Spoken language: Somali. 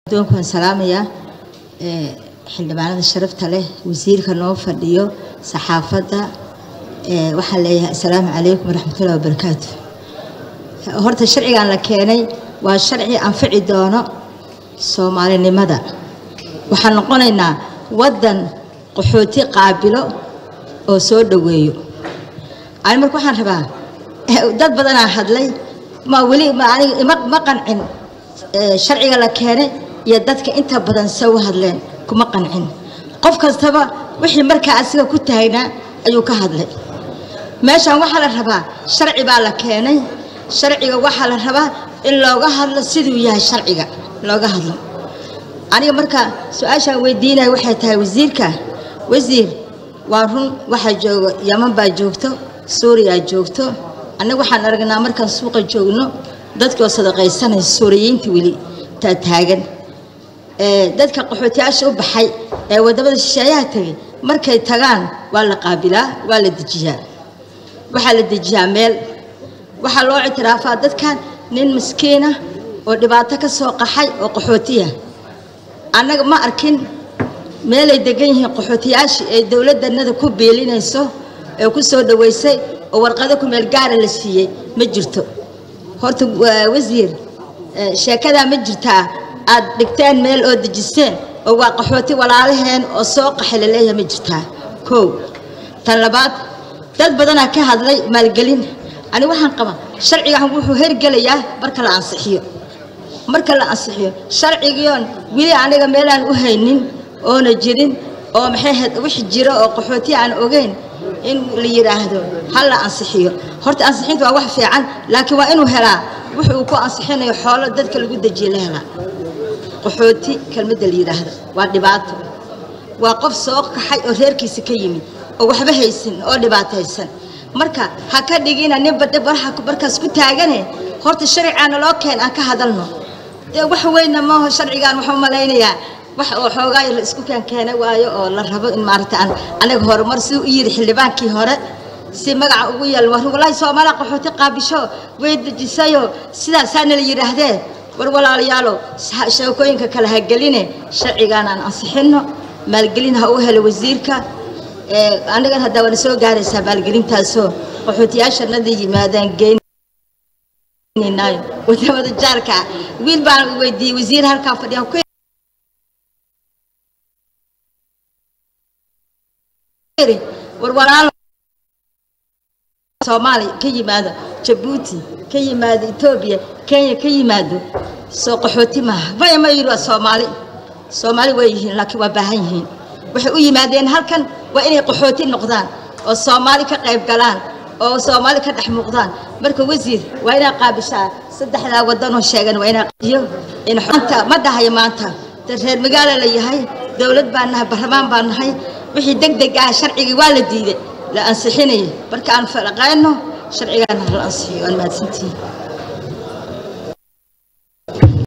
doonku waan salaamayaa xildhibaanada sharafta leh wasiirka noo fadhiyo saxaafadda waxaan leeyahay assalaamu calaykum waraxmatullahi wabarakaatu horta sharcigan la keenay waa sharci anfici doono soomaalinimada waxaan noqonaynaa waddan qaxooti qaabilo oo soo dhoweeyo ani marka waxaan rabaa dad badanaa hadlay ma weli ma aniga ima ma qancin sharciga la keenay iyo dadka inta badan se u hadleen kuma qancin qof kastaba wixii markaa asiga ku taagnaa ayuu ka hadlay meeshan waxaa la rabaa sharci baa la keenay sharciga waxaa la rabaa in looga hadlo siduu yahay sharciga looga hadlo aniga marka su-aashaan weydiinaya waxay tahay wasiirka wasiir waa run waxaa jooga yaman baa joogto suuriyaa joogto annaga waxaan aragnaa markaan suuqa joogno dadkii oo sadaqaysanaya suuriyiinta weli taa taagan dadka qaxootiyaasha u baxay ee waddamada shisheeyaha tegay markay tagaan waa la qaabilaa waa la dejiyaa waxaa la dejiyaa meel waxaa loo ictiraafaa dadkan nin maskiinah oo dhibaato ka soo qaxay oo qaxootiya annaga ma arkin meelay degan yihiin qaxootiyaashii ee dowladdanada ku biilinayso ee ku soo dhoweysay oo warqado ku meel gaara la siiyey ma jirto horta wasiir sheekadaa ma jirtaa aad dhigteen meel oo dejiseen oo waa qaxooti walaalaheen oo soo qaxay la leeyahay ma jirtaa kow tan labaad dad badanaa ka hadlay maalgelin ani waxaan qabaa sharcigan wuxuu hergelayaa marka la ansixiyo marka la ansixiyo sharcigiion weli aniga meelaan u haynin oona jirin oo maxay ahayd wix jiro oo qaxooti aan ogeyn in la yidhaahdo ha la ansixiyo horta ansixinta waa wax fiican laakiin waa inuu helaa wuxuu ku ansixinayo xoolo dadka lagu dejiye la helaa qaxooti kelmadda la yidhaahdo waa dhibaato waa qof soo kaxay oo reerkiisa ka yimid oo waxba haysan oo dhibaataysan marka ha ka dhigina ninba dhib waraha markaas ku taagane horta sharcigaana loo keen aan ka hadalno dee wax weynna maaho sharcigaan waxuu malaynayaa wax oo xoogaa la isku keen keenay waayo oo la rabo in maaragta aan anaga horumar siduu u yidhi xildhibaankii hore si magaca ugu yeel war walaahi soomaaliya qaxooti qaabisho way dejisayo sidaasaana la yidhaahdee war walaalayaalow sheekooyinka kale ha geline sharcigaan aan ansixinno maalgelin ha u helo wasiirka annagan haddaa waana soo gaaraysaa maalgelintaasoo qaxootiyaashanada yimaadaan geynaynayo wadamada jaarka wiil baan weydiiyey wasiir halkaa fadhiya war walaalo soomaaliya ka yimaado jabuuti ka yimaado etoobiya kenya ka yimaado soo qaxooti maaha maya ma yidhi waa soomaali soomaali way yihiin laakiin waa baahan yihiin waxay u yimaadeen halkan waa inay qaxooti noqdaan oo soomaali ka qayb galaan oo soomaali ka dhex muuqdaan marka wasiir waa inaa qaabishaa saddexdaa wadanoo sheegan waa inaa iyo inmaanta ma dhahayo maanta de reer magaala la yahay dowlad baan nahay barlamaan baan nahay wixii deg deg ah sharcigii waa la diiday la ansixinaya marka aan falaqayno sharcigaana la ansixiyo waan mahadsantihiin